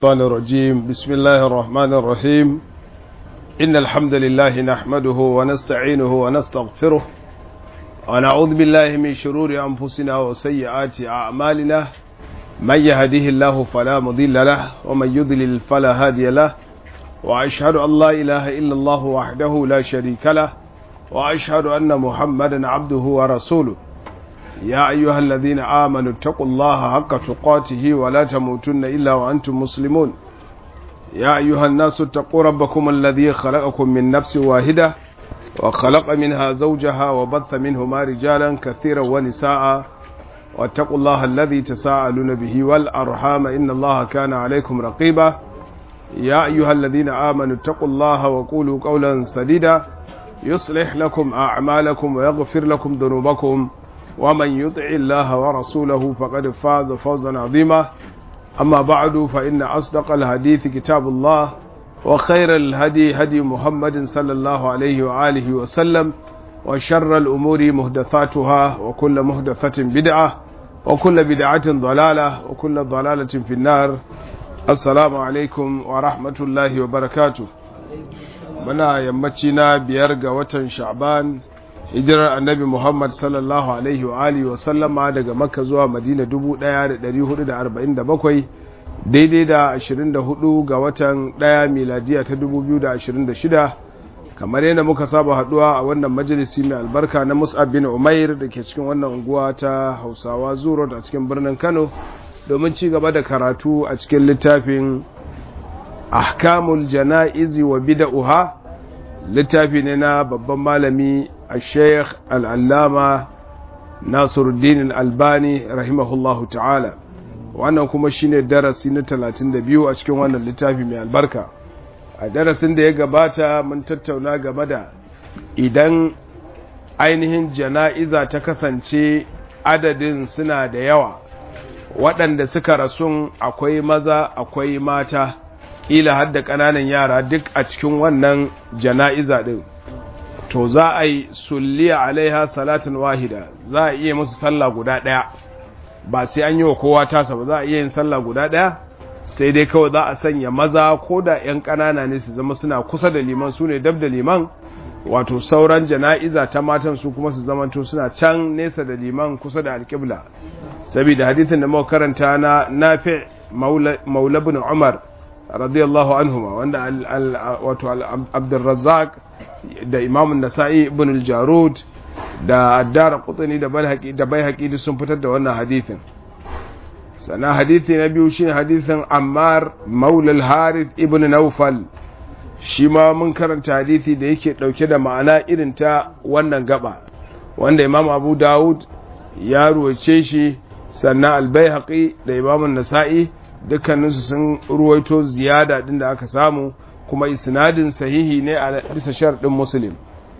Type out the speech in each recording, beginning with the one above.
الشيطان الرجيم بسم الله الرحمن الرحيم إن الحمد لله نحمده ونستعينه ونستغفره ونعوذ بالله من شرور أنفسنا وسيئات أعمالنا من يهده الله فلا مضل له ومن يضلل فلا هادي له وأشهد أن لا إله إلا الله وحده لا شريك له وأشهد أن محمدا عبده ورسوله يا أيها الذين آمنوا اتقوا الله حق تقاته ولا تموتن إلا وأنتم مسلمون يا أيها الناس اتقوا ربكم الذي خلقكم من نفس واحدة وخلق منها زوجها وبث منهما رجالا كثيرا ونساء واتقوا الله الذي تساءلون به والأرحام إن الله كان عليكم رقيبا يا أيها الذين آمنوا اتقوا الله وقولوا قولا سديدا يصلح لكم أعمالكم ويغفر لكم ذنوبكم ومن يطع الله ورسوله فقد فاز فوزا عظيما أما بعد فإن أصدق الحديث كتاب الله وخير الهدي هدي محمد صلى الله عليه وآله وسلم وشر الأمور مهدثاتها وكل مهدثة بدعة وكل بدعة ضلالة وكل ضلالة في النار السلام عليكم ورحمة الله وبركاته muna yammaci na biyar ga watan sha'ban hijirar annabi muhammad sallallahu alaihi wa alihi wa sallama daga makka zuwa madina 1447 daidai da 24 ga watan daya miladiya ta 2026 kamar yadda muka saba haduwa a wannan majalisi mai albarka na mus'ab bin umair da ke cikin wannan unguwa ta hausawa zuro a cikin birnin kano domin ci gaba da karatu a cikin littafin ahkamul jana'izi wa bida'uha littafi ne na babban malami الشيخ العلامة ناصر الدين الألباني رحمه الله تعالى wannan kuma shine darasi na 32 a cikin wannan littafi mai albarka a darasin da ya gabata mun tattauna game da idan ainihin jana'iza ta kasance adadin suna da yawa waɗanda suka rasun akwai maza akwai mata ƙila har da ƙananan yara duk a cikin wannan jana'iza ɗin to za a yi sulliya alaiha salatin wahida za a iya musu sallah guda ɗaya ba sai an yi wa kowa tasa ba za a iya yin sallah guda ɗaya sai dai kawai za a sanya maza ko da 'yan ƙanana ne su zama suna kusa da liman su ne dab da liman wato sauran jana'iza ta matan su kuma su zamanto suna can nesa da liman kusa da alƙibla saboda hadithin da muka karanta na nafi maula bin umar radiyallahu anhuma wanda wato abdurrazzaq da imamun nasa'i ibn al-jarud da addara qutni da balhaqi da baihaqi duk sun fitar da wannan hadithin sana hadithi na biyu shine hadithin ammar maula al-harith ibn nawfal shi ma mun karanta hadithi da yake dauke da ma'ana irin ta wannan gaba wanda imam abu dawud ya ruwace shi sannan al-baihaqi da imamun nasa'i dukkaninsu sun ruwaito ziyada din da aka samu kuma isnadin sahihi ne a bisa sharɗin muslim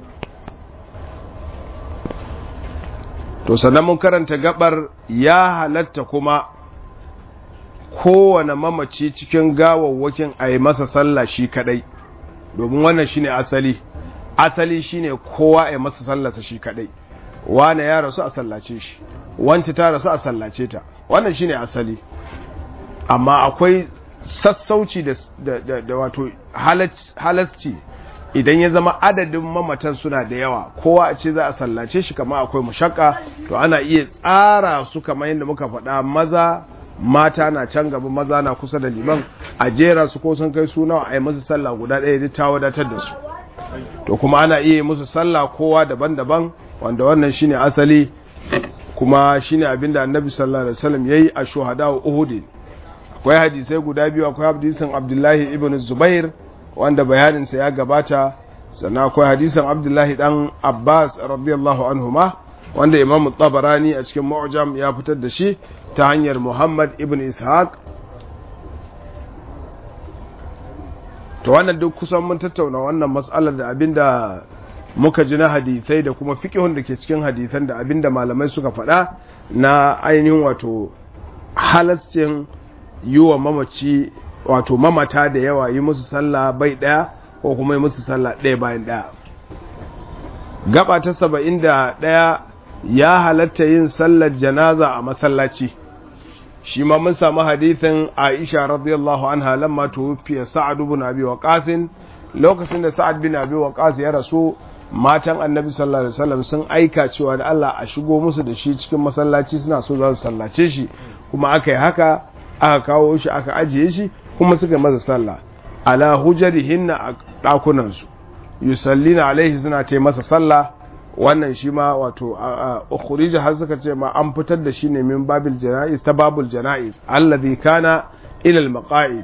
to sannan mun karanta gabar ya halatta kuma kowane mamaci cikin gawawwakin a yi masa sallah shi kadai domin wannan shine asali asali shine kowa a yi masa sallarsa shi kadai wane ya rasu a sallace shi wance ta rasu a sallace ta wannan shine asali amma akwai sassauci da wato halarci idan ya zama adadin mamatan suna da yawa kowa a ce za a sallace shi kama akwai mashaka to ana iya tsara su kamar yadda muka faɗa maza mata na can gaba maza na kusa da liman a jera su ko sun kai suna a yi musu sallah guda ɗaya duk ta wadatar da su to kuma ana iya musu sallah kowa daban-daban wanda wannan shine asali kuma shine abinda annabi sallallahu alaihi wasallam yayi a shuhada uhud akwai hadisai guda biyu akwai hadisin abdullahi ibn zubair wanda bayaninsa ya gabata sannan akwai hadisin abdullahi dan abbas radiyallahu anhuma wanda imamu tabarani a cikin mu'jam ya fitar da shi ta hanyar muhammad ibn ishaq to wannan duk kusan mun tattauna wannan matsalar da abinda muka ji na hadisai da kuma fiqhun da ke cikin hadisan da abinda malamai suka faɗa na ainihin wato halascin yi wa mamaci wato mamata da yawa yi musu sallah bai ɗaya ko kuma yi musu sallah ɗaya bayan ɗaya gaba ta saba'in da ɗaya ya halatta yin sallar janaza a masallaci shi ma mun samu hadithin Aisha radiyallahu anha lamma tuwfiya Sa'ad ibn Abi Waqqas lokacin da Sa'ad bin Abi Waqqas ya rasu matan Annabi sallallahu alaihi wasallam sun aika cewa da Allah a shigo musu da shi cikin masallaci suna so za su sallace shi kuma aka yi haka aka kawo shi aka ajiye shi kuma suka masa sallah ala hujarihinna a dakunan su yusallina alaihi suna ta masa sallah wannan shi ma wato ukhrija har suka ce ma an fitar da shi ne min babil janaiz ta babul janaiz alladhi kana ila al maqaid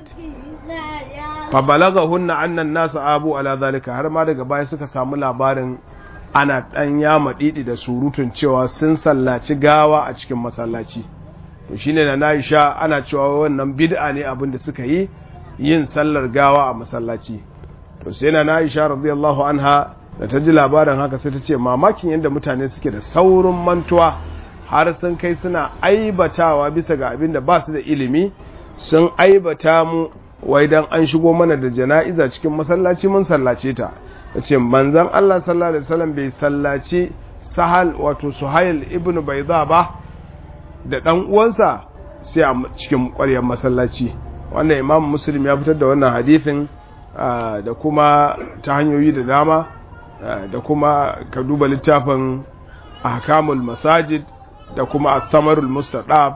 fa balaghahunna anna an-nas abu ala zalika har ma daga baya suka samu labarin ana dan yama didi da surutun cewa sun sallaci gawa a cikin masallaci to shine na Aisha ana cewa wannan bid'a ne abin da suka yi yin sallar gawa a masallaci to sai na Aisha radiyallahu anha da ta ji labarin haka sai ta ce mamakin yadda mutane suke da saurin mantuwa har sun kai suna aibatawa bisa ga abin da ba su da ilimi sun aibata mu wai dan an shigo mana da jana'iza cikin masallaci mun sallace ta ta ce manzan Allah sallallahu alaihi wasallam bai sallaci sahal wato suhail ibnu baiza ba da dan uwansa sai a cikin ƙwaryar masallaci wannan imam muslim ya fitar da wannan hadithin da kuma ta hanyoyi da dama da kuma ka duba littafin ahkamul masajid da kuma athamarul mustaqab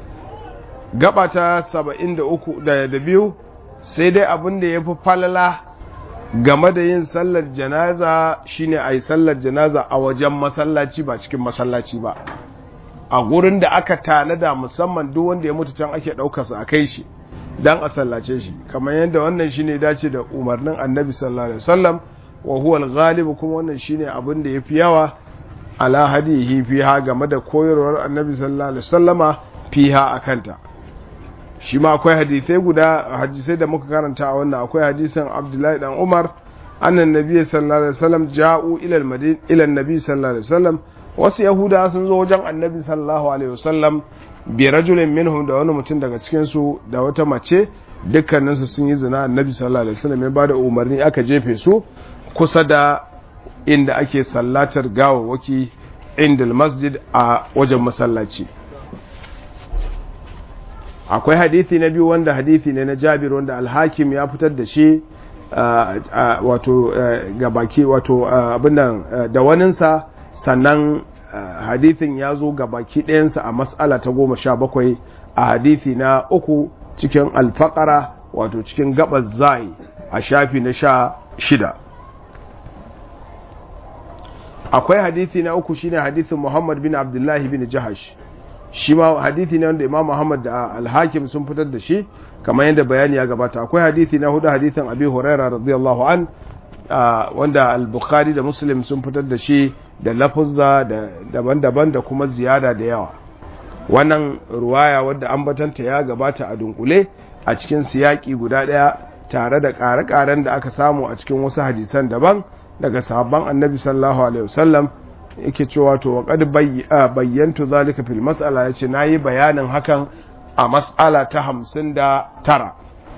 gaba ta 73 da biyu sai dai abin da yafi falala game da yin sallar janaza shine ayi sallar janaza a wajen masallaci ba cikin masallaci ba a gurin da aka tanada musamman duk wanda ya mutu can ake ɗaukarsa a kai shi dan a sallace shi kamar yadda wannan shine dace da umarnin annabi sallallahu alaihi wasallam wa huwa al-ghalib kuma wannan shine abin da yafi yawa ala hadihi fiha game da koyarwar annabi sallallahu alaihi wasallama fiha akanta shi ma akwai hadisai guda hadisai da muka karanta a wannan akwai hadisin Abdullahi dan Umar annan nabi sallallahu alaihi wasallam ja'u ila al-madina ila an-nabi sallallahu alaihi wasallam wasu yahuda sun zo wajen annabi sallallahu alaihi wasallam bi rajulin minhum da wani mutum daga cikin su da wata mace dukkaninsu sun yi zina annabi sallallahu alaihi wasallam ya bada umarni aka jefe su kusa da inda ake sallatar gawawwaki inda masjid a wajen masallaci akwai hadithi na biyu wanda hadithi ne na jabir wanda alhakim ya fitar da shi wato gabaki wato abinnan da waninsa sannan hadithin ya zo gabaki ɗayansa a mas'ala ta goma sha bakwai a hadithi na uku cikin alfakara wato cikin gabas zai a shafi na sha shida akwai hadithi na uku shine hadithin Muhammad bin Abdullahi bin Jahash shi ma hadithi ne wanda Imam Muhammad da Al-Hakim sun fitar da shi kamar yadda bayani ya gabata akwai hadithi na hudu hadithin Abi Hurairah radiyallahu an wanda Al-Bukhari da Muslim sun fitar da shi da lafuzza da daban-daban da kuma ziyada da yawa wannan ruwaya wadda ambatanta ya gabata a dunkule a cikin siyaki guda daya tare da ƙare-ƙaren da aka samu a cikin wasu hadisan daban daga sahabban annabi sallallahu alaihi wasallam yake cewa to wa qad bayyantu zalika fil mas'ala yace nayi bayanin hakan a mas'ala ta 59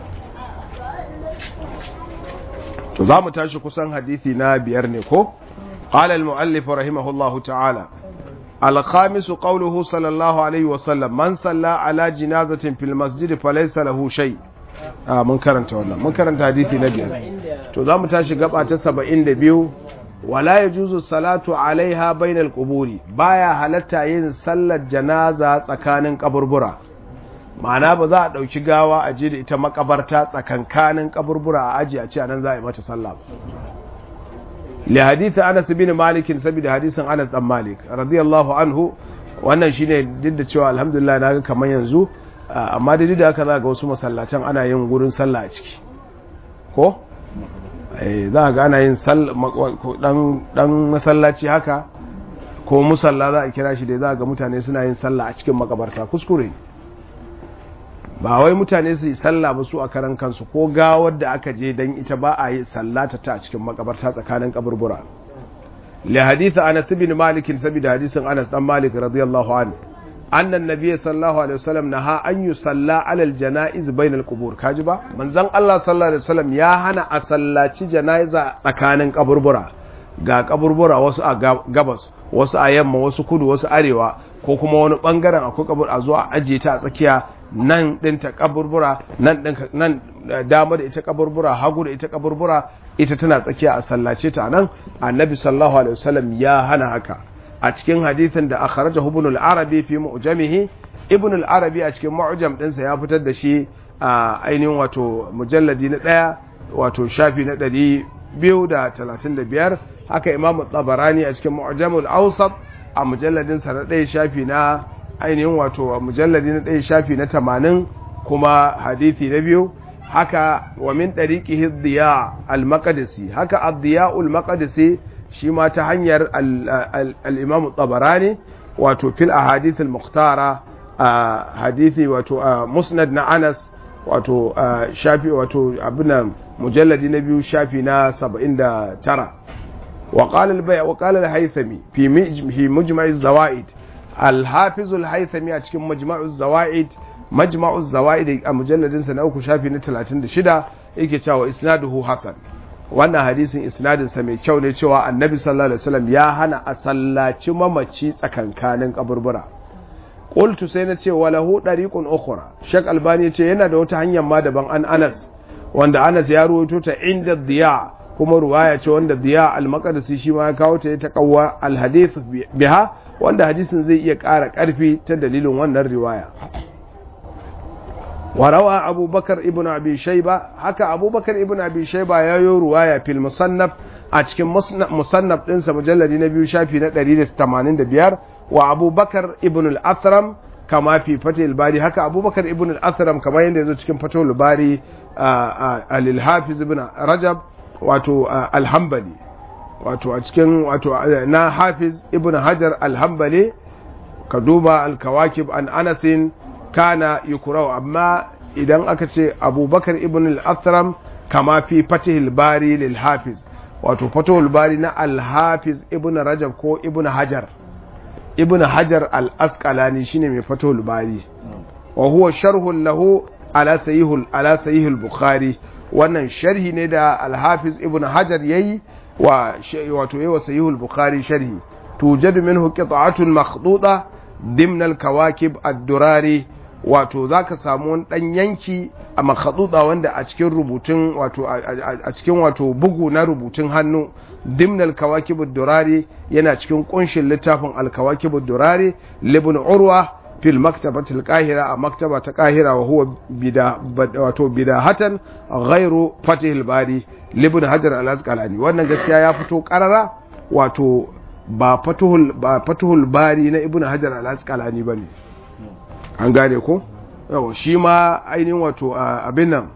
to zamu tashi kusan hadisi na biyar ne ko qala al muallif rahimahullahu ta'ala al khamis qawluhu sallallahu alaihi wasallam man salla ala jinazatin fil masjid falaysa lahu shay' a mun karanta wannan mun karanta hadisi na biyar to za mu tashi gaba ta saba'in da biyu wala ya juzu salatu alaiha bainal quburi baya halatta yin sallar janaza tsakanin kaburbura ma'ana ba za a ɗauki gawa a je da ita makabarta tsakankanin kaburbura a aji a ce anan za a yi mata sallah ba li hadith Anas bin Malik saboda hadisin Anas dan Malik radiyallahu anhu wannan shine duk da cewa alhamdulillah naga kamar yanzu amma da da haka za ga wasu masallacin ana yin gurin sallah a ciki ko za ga ana yin dan masallaci haka ko musalla za a kira shi da za ga mutane suna yin sallah a cikin makabarta kuskure ba wai mutane su yi sallah ba su a karan kansu ko gawar da aka je don ita ba a yi sallata ta a cikin makabarta tsakanin kaburbura li hadith anas bin malik saboda hadisin anas dan malik radiyallahu anhu أن النبي صلى الله عليه وسلم نهى أن يصلى على الجنائز بين القبور كاجبا من زن الله صلى الله عليه وسلم يا هنا أصلى جنائز tsakanin kaburbura ga kaburbura wasu a gabas wasu a yamma wasu kudu wasu arewa ko kuma wani bangaren akwai kabur a zuwa ajiye ta a tsakiya nan ɗinta kaburbura nan ɗin nan dama da ita kaburbura hagu da ita kaburbura ita tana tsakiya a sallace ta nan annabi sallallahu alaihi wasallam ya hana haka a cikin hadithin da akhrajahu ibn al-arabi fi mu'jamihi ibn al-arabi a cikin mu'jam ɗinsa ya fitar da shi a ainihin wato mujalladi na ɗaya wato shafi na ɗari biyu da talatin da biyar haka imamu tabarani a cikin mu'jamul awsat a mujalladin sa na ɗaya shafi na ainihin wato a mujalladi na ɗaya shafi na tamanin kuma hadithi na biyu haka wa min ɗariƙi diya al-maqdisi haka ad-diya al-maqdisi shi ma ta hanyar al-imam tabarani wato fil ahadith al-muqtara hadithi wato musnad na Anas wato shafi wato abinan mujalladi na biyu shafi na 79 وقال البيع وقال الهيثمي في في مجمع الزوائد الحافظ الهيثمي a cikin مجمع الزوائد مجمع الزوائد a mujalladin sa na uku shafi na 36 yake cewa isnaduhu hasan wannan hadisin isnadin sa mai kyau ne cewa annabi sallallahu alaihi wasallam ya hana a sallaci mamaci tsakankanin kaburbura qultu sai na ce walahu dariqun ukhra shak albani ce yana da wata hanyar ma daban an anas wanda anas ya ruwaito ta inda diya kuma ruwaya ce wanda diya al-maqdisi shi ma ya kawo ta ta kawwa al-hadith biha wanda hadisin zai iya ƙara ƙarfi ta dalilin wannan riwaya warawa abubakar ibn abi shayba haka abubakar ibn abi shayba ya yi ruwaya fil musannaf a cikin musannaf ɗinsa mujalladi na biyu shafi na 185 wa abubakar ibn al-athram kama fi fatih bari haka abubakar ibn al-athram kamar yadda ya zo cikin fatih bari al-hafiz ibn rajab wato alhambali wato a cikin wato na hafiz ibn hajar alhambali ka duba alkawakib an anasin kana yukurau amma idan aka ce abubakar ibn al-athram kama fi fatihul bari lil hafiz wato fatihul bari na alhafiz ibn rajab ko ibn hajar ibn hajar al-asqalani shine mai fatihul bari wa huwa sharhun lahu ala sahihul ala sahihul bukhari wannan sharhi ne da alhafiz ibn hajar yayi wa wato yayi wa sahihul bukhari sharhi tujadu minhu qita'atun makhduda dimna al-kawakib ad-durari wato zaka samu wani dan yanki a makhduda wanda a cikin rubutun wato a cikin wato bugu na rubutun hannu dimna al-kawakib ad-durari yana cikin kunshin littafin al-kawakib ad-durari libn urwa في المكتبة القاهرة مكتبة القاهرة وهو بدا wato bidahatan غير فتح الباري لابن حجر الأسقلاني wannan gaskiya ya fito karara wato ba fatuhul ba fatuhul bari na ibn hajar al-asqalani bane an gane ko yawa shi ma ainihin wato abin nan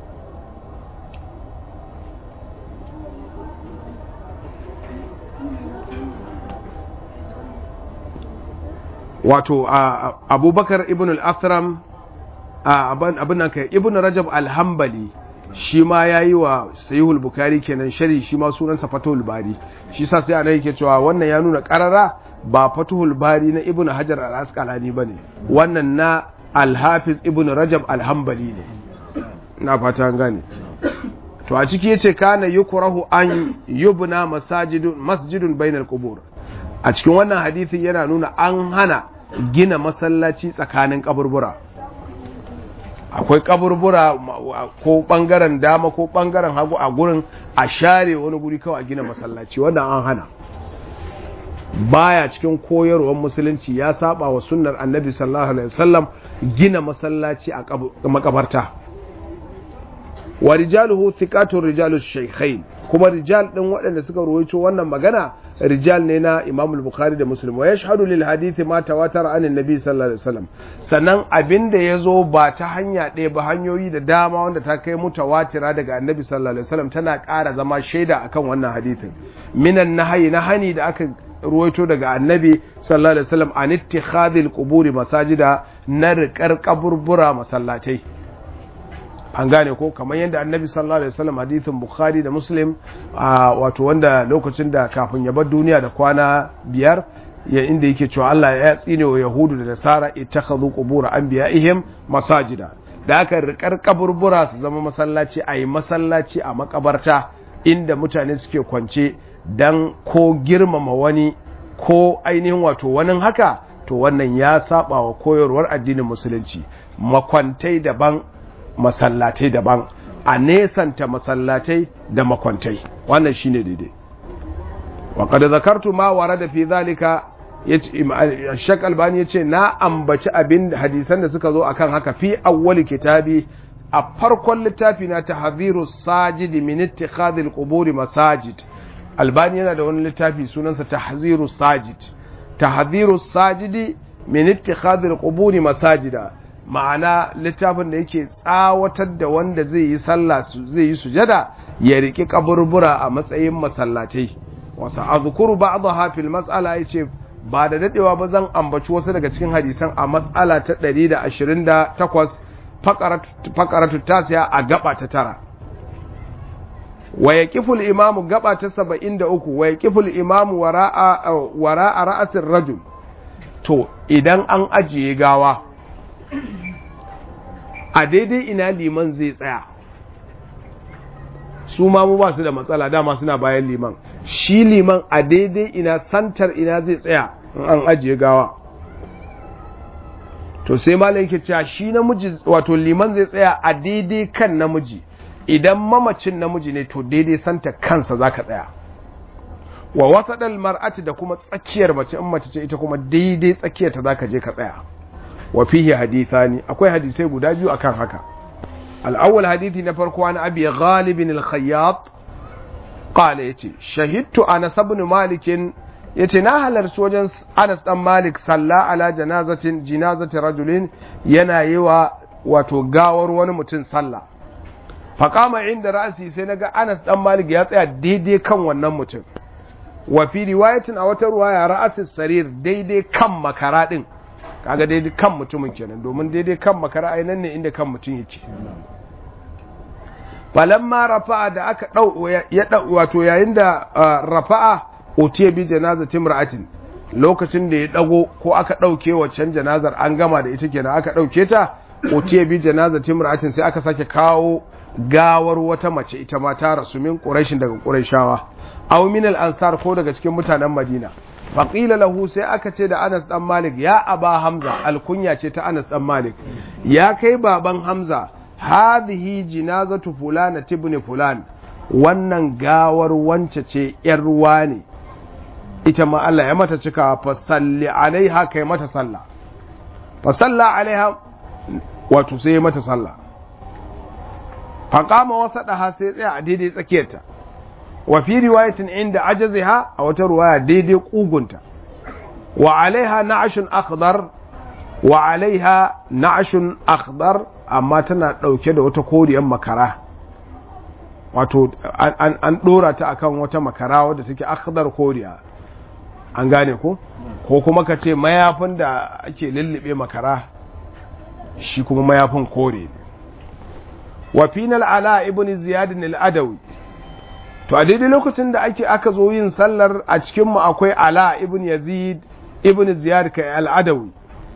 wato abubakar ibn al-athram abin nan kai ibn rajab al-hambali shi ma ya yi wa sayihul bukari kenan shari shi ma sunansa fatul bari shi sa sai ana yake cewa wannan ya nuna karara ba fatul bari na ibn hajar al-asqalani bane wannan na al-hafiz ibn rajab al-hambali ne na fata an gane to a ciki yace kana yukrahu an yubna masajidun masjidun bainal qubur a cikin wannan hadisin yana nuna an hana gina masallaci tsakanin kaburbura akwai kaburbura ko bangaren dama ko bangaren hagu a gurin a share wani guri kawai a gina masallaci wannan an hana baya cikin koyarwar musulunci ya saba wa sunnar annabi sallallahu alaihi wasallam gina masallaci a makabarta wa rijaluhu thiqatu rijalu shaykhain kuma rijal din waɗanda suka ruwaito wannan magana rijal ne na Imam al-Bukhari da Muslim wa yashhadu lil hadithi ma tawatara an annabi sallallahu alaihi wasallam sannan abinda yazo ba ta hanya ɗaya ba hanyoyi da dama wanda ta kai mutawatira daga annabi sallallahu alaihi wasallam tana ƙara zama shaida akan wannan hadithin minan nahyi na hani da aka ruwaito daga annabi sallallahu alaihi wasallam an ittikhadhil quburi masajida na riƙar kaburbura masallatai an gane ko kamar yadda annabi sallallahu alaihi wasallam hadithin bukhari da muslim wato wanda lokacin da kafin ya bar duniya da kwana biyar ya inda yake cewa Allah ya tsine wa yahudu da nasara ittakhadhu qubur anbiya'ihim masajida da aka rikar kaburbura su zama masallaci a yi masallaci a makabarta inda mutane suke kwance dan ko girmama wani ko ainihin wato wani haka to to wannan ya saba wa koyarwar addinin musulunci makwantai daban masallatai daban a nesanta masallatai da makwantai wannan shine daidai wa qad zakartu ma warada fi zalika Shak Albani ya ce na ambaci abin hadisan da suka zo akan haka fi awwali kitabi a farkon littafi na tahdhiru sajid min ittikhadhil quburi masajid Albani yana da wani littafi sunansa tahziru sajid tahdhiru sajidi min ittikhadhil quburi masajida ma'ana littafin da yake tsawatar da wanda zai yi sallah zai yi sujada ya riki kaburbura a matsayin masallatai wasa azkuru ba'daha fil mas'ala yace ba da dadewa ba zan ambaci wasu daga cikin hadisan a mas'ala ta 128 faqaratu tasiya a gaba ta tara wa yaqiful imamu gaba ta 73 wa yaqiful imamu wara'a wara'a ra'asir rajul to idan an ajiye gawa a daidai ina liman zai tsaya su ma mu ba su da matsala dama suna bayan liman shi liman a daidai ina santar ina zai tsaya in an ajiye gawa to sai malam yake cewa shi namiji wato liman zai tsaya a daidai kan namiji idan mamacin namiji ne to daidai santa kansa zaka tsaya wa wasadal mar'ati da kuma tsakiyar mace in mace ce ita kuma daidai tsakiyar ta zaka je ka tsaya wa fihi hadithani akwai hadisai guda biyu akan haka al-awwal hadithi na farko an abi ghalib al-khayyat qala yace shahidtu anas ibn malik yace na halarci wajen Anas dan Malik salla ala janazatin jinazati rajulin yana yi wa wato gawar wani mutum sallah faqama inda ra'si sai naga Anas dan Malik ya tsaya daidai kan wannan mutum wa fi riwayatin a wata ruwaya ra'asis sarir daidai kan makara din kaga daidai kan mutumin kenan domin daidai kan makara ai nan ne inda kan mutum yake falamma rafa'a da aka dau ya dau wato yayin da rafa'a utiya bi janazati imra'atin lokacin da ya dago ko aka dauke waccan janazar an gama da ita kenan aka dauke ta utiya bi janazati imra'atin sai aka sake kawo gawar wata mace ita ma ta rasu min quraishin daga quraishawa aw min al-ansar ko daga cikin mutanen madina faƙila lahu sai aka ce da anas ɗan malik ya aba hamza alkunya ce ta anas ɗan malik ya kai baban hamza hadhihi jinazatu fulana tibni fulan wannan gawar wance ce yar ruwa ne ita ma Allah ya mata cika fa salli alaiha kai mata sallah fa salla alaiha wato sai mata sallah fa qama wasadaha sai tsaya a daidai tsakiyarta wa fi riwayatin inda ajaziha a wata ruwaya daidai kugunta wa alaiha na'ashun akhdar wa alaiha na'ashun akhdar amma tana dauke da wata koriyar makara wato an, an dora ta akan wata makara wadda take akhdar koriya an gane ko ko kuma ka ce mayafin da ake lullube makara shi kuma mayafin kore wa final ala ibn ziyad al-adawi to a daidai lokacin da ake aka zo yin sallar a cikinmu akwai ala ibn yazid ibn ziyad kai al'adawi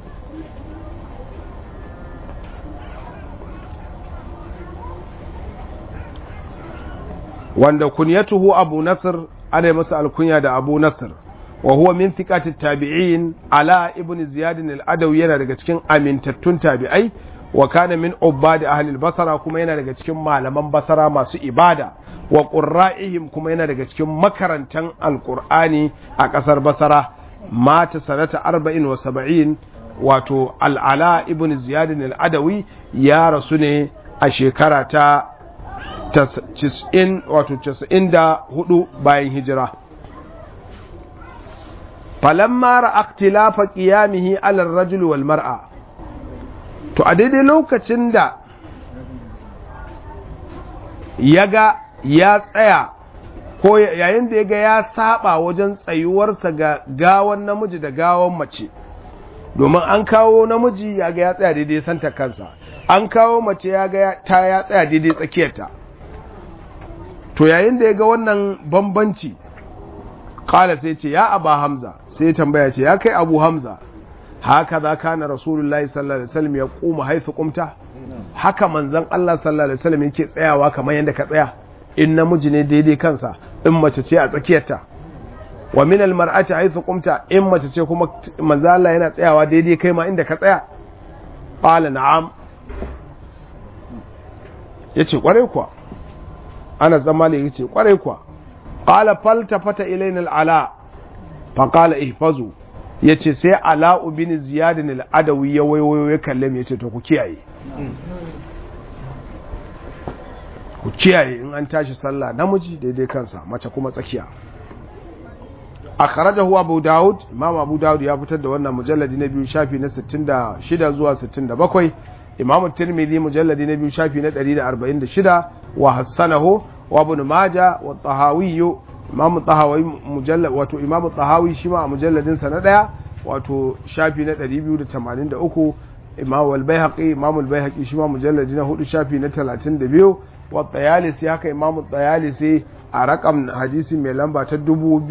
wanda kunyatuhu abu nasr ana masa alkunya da abu nasr wa huwa min thiqati tabi'in ala ibn ziyad al-adawi yana daga cikin amintattun tabi'ai wa kana min ubadi ahli al-basra kuma yana daga cikin malaman basara masu ibada wa ƙurra'ihim kuma yana daga cikin makarantan alƙur'ani a ƙasar basara mata sanata arba'in wa saba'in wato al'ala ibn ziyadin al'adawi ya rasu ne a shekara ta wato casa'in da hudu bayan hijira falamma ra'aktilafa qiyamihi alar rajul wal mar'a to a daidai lokacin da ya ga ya tsaya ko yayin da ya ga ya saba wajen tsayuwarsa ga gawan namiji da gawan mace domin an kawo namiji ya ga ya tsaya daidai santa kansa an kawo mace ya ga ta ya tsaya daidai tsakiyarta to yayin da ya ga wannan bambanci kala sai ce ya aba hamza sai tambaya ce ya kai abu hamza haka za ka na rasulullahi sallallahu alaihi wasallam ya kuma haifu kumta haka manzon Allah sallallahu alaihi wasallam yake tsayawa kamar yadda ka tsaya in namiji ne daidai kansa in mace ce a tsakiyarta wa min almar'ati haythu qumta in mace ce kuma manzo Allah yana tsayawa daidai kai ma inda ka tsaya qala na'am yace kwarai kuwa Anas dan Malik yace kwarai kuwa qala faltafata ilayna al-ala fa qala ihfazu yace sai ala bin ziyad al-adawi ya wayo ya kalle mu yace to ku kiyaye ku kiyaye in an tashi sallah namiji daidai kansa mace kuma tsakiya akhrajahu abu daud imam abu daud ya fitar da wannan mujalladi na biyu shafi na 66 zuwa 67 imam tirmidhi mujalladi na biyu shafi na 146 wa hassanahu wa ibn majah wa tahawi imam tahawi mujallad wato imam tahawi shi ma a mujalladin sa na daya wato shafi na 283 imam al-baihaqi imam al-baihaqi shi ma mujalladi na hudu shafi na 32 wa tayalisi haka imam tayalisi a rakam hadisi mai lamba ta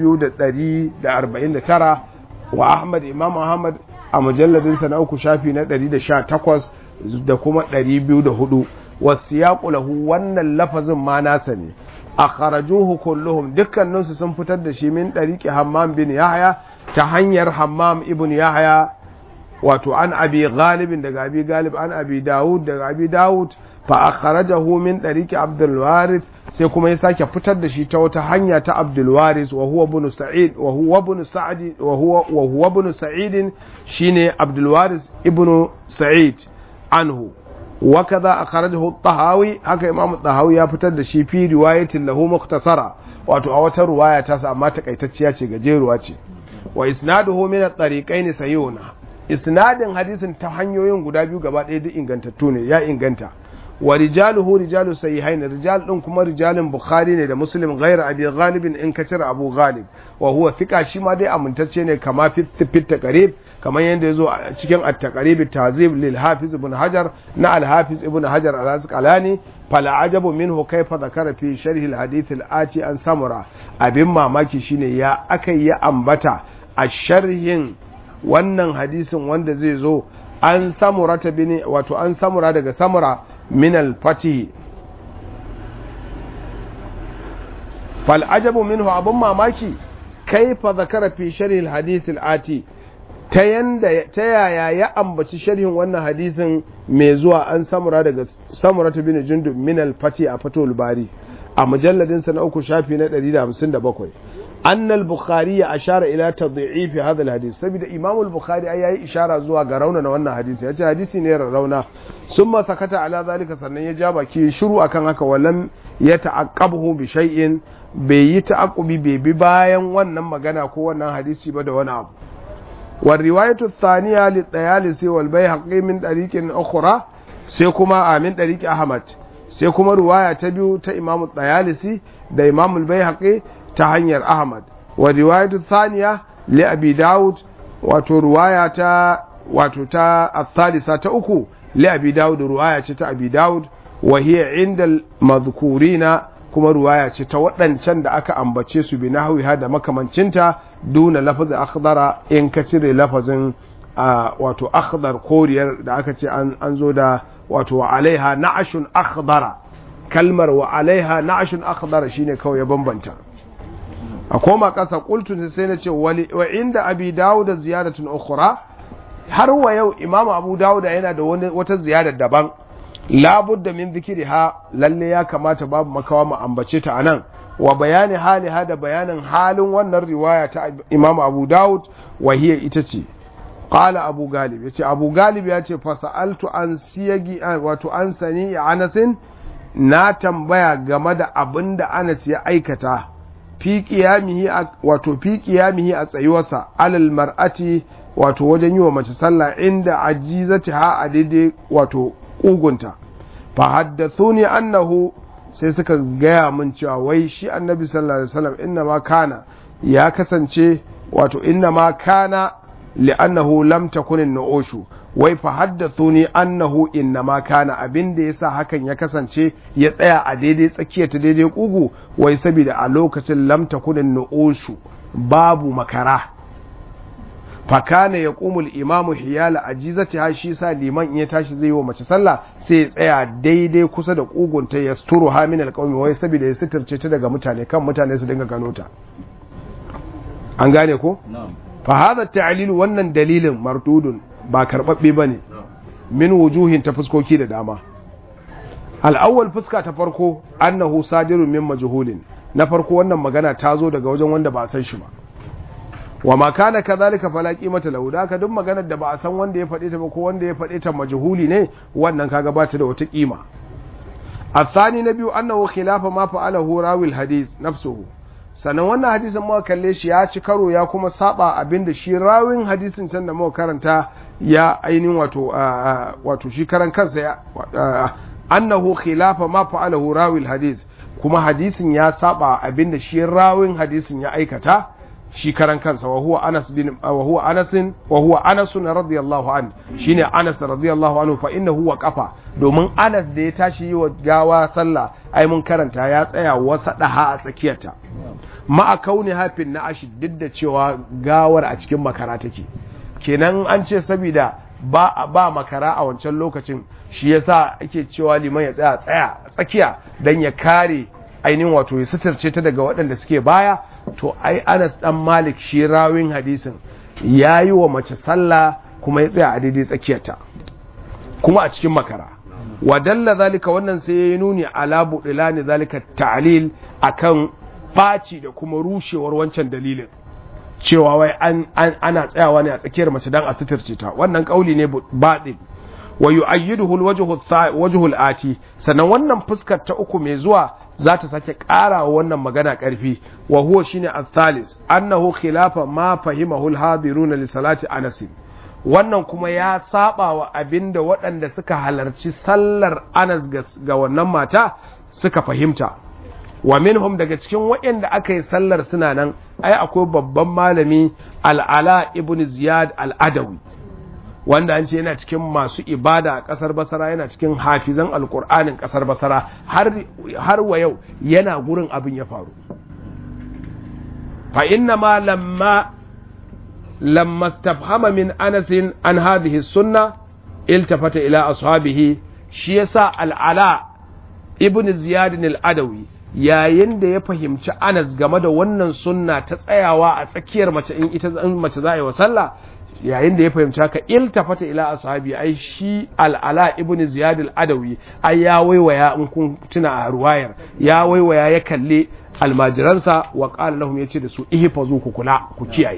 2,149 wa Ahmad Imam Ahmad a mujalladinsa na uku shafi na 118 da kuma 204 wasu ya lahu wannan lafazin ma nasa ne a kharajuhu kulluhum dukkaninsu sun fitar da shi min ɗariƙi hammam bin yahya ta hanyar hammam ibn yahya wato an abi galibin daga abi galib an abi dawud daga abi dawud fa akhrajahu min ɗariƙi abdul warith sai kuma ya sake fitar da shi ta wata hanya ta Abdul Waris wa huwa ibn Sa'id wa huwa ibn Sa'id wa huwa wa huwa ibn Sa'id shine Abdul Waris ibn Sa'id anhu wa kaza akhrajahu at-Tahawi haka Imam at-Tahawi ya fitar da shi fi riwayatin lahu mukhtasara wato a wata ruwaya ta sa amma takaitacciya ce gajeruwa ce wa isnaduhu min at-tariqaini sayyuna isnadin hadisin ta hanyoyin guda biyu gaba ɗaya duk ingantattu ne ya inganta wa rijaluhu rijalu sahihain rijal din kuma rijalin bukhari ne da muslim ghayr abi ghalib in ka cire abu ghalib wa huwa thiqa shi ma dai amintacce ne kama fi fit taqrib kamar yanda yazo a cikin at-taqrib tazib lil hafiz ibn hajar na al hafiz ibn hajar al asqalani fala ajabu minhu kayfa dhakara fi sharh al hadith al ati an samura abin mamaki shine ya akai ya ambata a sharhin wannan hadisin wanda zai zo an samura ta bini wato an samura daga samura من الفتح فالعجب منه أبو ماماكي كيف ذكر في شرح الحديث الآتي تيايا يا أمبتي شرح وانا حديث ميزوا أن سمرة دقى سمرة بن جندب من الفتح أفتو الباري a mujalladin sa na uku shafi na 157 anna al-bukhari ashara ila tadhi'if hadha al-hadith saboda imam al-bukhari ai yayi ishara zuwa ga rauna na wannan hadisi yace hadisi ne rauna summa sakata ala zalika sannan ya ja baki shiru akan haka walam ya ta'aqqabuhu bi shay'in bai yi ta'aqqubi bai bi bayan wannan magana ko wannan hadisi ba da wani abu wa riwayatu thaniya li tayalisi wal bayhaqi min tariqin ukhra sai kuma amin tariqi ahmad sai kuma ruwaya ta biyu ta imam tayalisi da imam al-bayhaqi ta hanyar ahmad wa riwayatu thaniya li abi daud wato ruwaya ta wato ta al-thalitha ta uku li abi daud ruwaya ce ta abi daud wa hiya inda al-madhkurina kuma ruwaya ce ta waɗancan da aka ambace su bi nahwiha da makamancinta duna lafazin akhdara in ka cire lafazin wato akhdar koriyar da aka ce an zo da wato wa alaiha na'ashun akhdara kalmar wa alaiha na'ashun akhdara shine kawai ya bambanta a koma ƙasa qultu sai na ce wa inda abi dawud ziyadatun ukhra har wa yau imamu abu dawud yana da wata ziyada daban labudda min zikiriha lalle ya kamata babu makawa mu ambace ta anan wa bayani haliha da bayanin halin wannan riwaya ta imamu abu dawud wa hiya ita ce qala abu galib yace abu galib yace fa sa'altu an siyagi wato an sani anasin na tambaya game da abin da Anas ya aikata fi qiyamihi wato fi qiyamihi a tsayuwarsa alal mar'ati wato wajen yi wa mace sallah inda ajizatiha a daidai wato kugunta fa haddathuni annahu sai suka gaya min cewa wai shi annabi sallallahu alaihi wasallam inna ma kana ya kasance wato inna ma kana li'annahu lam takun an-nu'ushu wai fa haddathuni annahu inna ma kana abin da yasa hakan ya kasance ya tsaya a daidai tsakiyar ta daidai kugu wai saboda a lokacin lam takun an-nu'ushu babu makara fakana ya kumul imamu hiyala a jizati ha shi sa liman in ya tashi zai yi wa mace sallah sai ya tsaya daidai kusa da kugunta ya sturu ha min alqawmi wai saboda ya sitirce ta daga mutane kan mutane su dinga gano ta an gane ko fa hadha ta'lil wannan dalilin mardudun ba karbabbe bane min wujuhin ta fuskoki da dama al-awwal fuska ta farko annahu sadirun min majhulin na farko wannan magana ta zo daga wajen wanda ba a san shi ba wa ma kana kadhalika fala qimata lahu da ka duk maganar da ba a san wanda ya faɗe ta ba ko wanda ya faɗe ta majhuli ne wannan kaga ba ta da wata kima الثاني نبي أنه خلاف ما فعله راوي الحديث نفسه sannan wannan hadisin muka kalle shi ya ci karo ya kuma saba abinda shi rawin hadisin can da muka karanta ya ainihin wato wato shi karan kansa ya annahu khilafa ma fa'alahu rawi hadis kuma hadisin ya saba abinda shi rawin hadisin ya aikata shi karan kansa wa huwa Anas bin wa huwa Anas wa huwa Anas radiyallahu an shine Anas radiyallahu anhu fa innahu wa qafa domin Anas da ya tashi yi wa gawa sallah ai mun karanta ya tsaya wasa daha a tsakiyarta ma'a kauni hafin na ashi duk da cewa gawar a cikin makara take kenan an ce saboda ba ba makara a wancan lokacin shi yasa ake cewa liman ya tsaya tsaya tsakiya dan ya kare ainihin wato ya suturce ta daga waɗanda suke baya to ai Anas dan Malik shi rawin hadisin yayi wa mace sallah kuma ya tsaya a daidai tsakiyarta kuma a cikin makara wa dalla zalika wannan sai ya nuni ala budilani zalika ta'lil akan baci da kuma rushewar wancan dalilin cewa wai an, ana tsayawa ne a tsakiyar mace dan a suturce ta wannan kauli ne baɗin wa yu'ayyiduhu alwajhu alati sannan wannan fuskar ta uku mai zuwa za ta sake ƙara wannan magana ƙarfi wa huwa shine al-thalis annahu khilafa ma fahimahu al-hadirun li salati Anas wannan kuma ya saba wa abinda waɗanda suka halarci sallar Anas ga wannan mata suka fahimta wa minhum daga cikin waɗanda aka yi sallar suna nan ai akwai babban malami al-ala ibn ziyad al-adawi wanda an ce yana cikin masu ibada a ƙasar basara yana cikin hafizan alƙur'anin ƙasar basara har wa yau yana gurin abin ya faru fa inna ma lamma lamma stafhama min anasin an hadhihi sunna iltafata ila ashabihi shi yasa al'ala ibn ziyad al-adawi yayin da ya fahimci anas game da wannan sunna ta tsayawa a tsakiyar mace in ita mace za a yi wa sallah yayin da ya fahimci haka iltafata ila ashabi ai shi al'ala ibn ziyad al-adawi ai ya waiwaya in kun tuna a ruwayar ya waiwaya ya kalle almajiransa wa qala lahum yace da su ihfazu ku kula ku kiyaye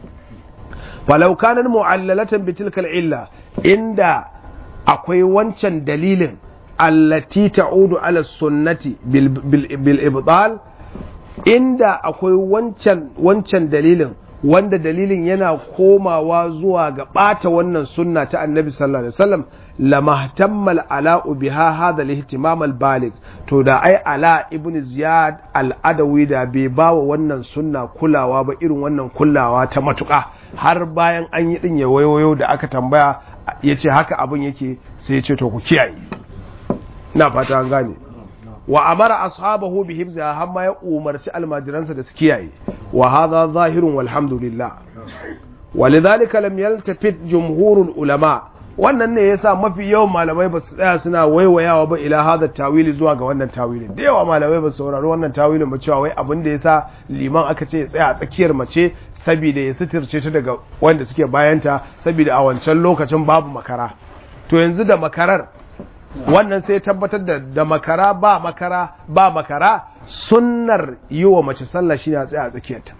falau kana mu'allalatan bi tilka illa inda akwai wancan dalilin allati ta'udu ala sunnati bil, bil, bil ibtal inda akwai wancan wancan dalilin wanda dalilin yana komawa zuwa ga ɓata wannan sunna ta annabi sallallahu alaihi wasallam lamahtammal ala'u biha hadha al-ihtimam al-balig to da ai ala ibn ziyad al-adawi da bai bawa wannan sunna kulawa ba irin wannan kulawa ta matuƙa har bayan an yi din ya wayoyo da aka tambaya yace haka abin yake sai ya ce to ku kiyaye ina fata an gane wa amara ashabahu bi hifziha har ma ya umarci almajiransa da su kiyaye wa hadha zahirun walhamdulillah ولذلك لم يلتفت جمهور العلماء wannan ne yasa mafi yawan malamai ba su tsaya suna waiwayawa ba ila hada tawili zuwa ga wannan tawilin da yawa malamai ba su saurari wannan tawilin ba cewa wai abin da yasa liman aka ce ya tsaya a tsakiyar mace saboda ya suturce ta daga wanda suke bayanta saboda a wancan lokacin babu makara to yanzu da makarar wannan sai tabbatar da da makara ba makara ba makara sunnar yi wa mace sallah shi a tsaya a tsakiyarta